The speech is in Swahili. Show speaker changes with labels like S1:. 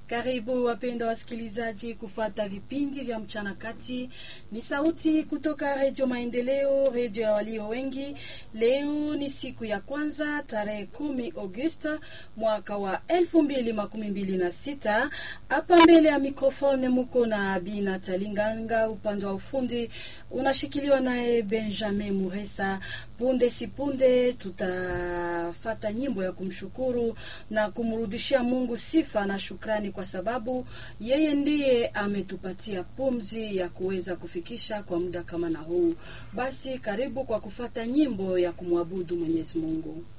S1: Karibu wapenda wasikilizaji kufata vipindi vya mchana kati. Ni sauti kutoka Redio Maendeleo, redio ya walio wengi. Leo ni siku ya kwanza tarehe kumi Agosta mwaka wa elfu mbili makumi mbili na sita. Hapa mbele ya mikrofone muko na Bina Talinganga, upande wa ufundi unashikiliwa naye Benjamin Muresa. Punde si punde tutafata nyimbo ya kumshukuru na kumrudishia Mungu sifa na shukrani, kwa sababu yeye ndiye ametupatia pumzi ya kuweza kufikisha kwa muda kama na huu. Basi karibu kwa kufata nyimbo ya kumwabudu Mwenyezi Mungu.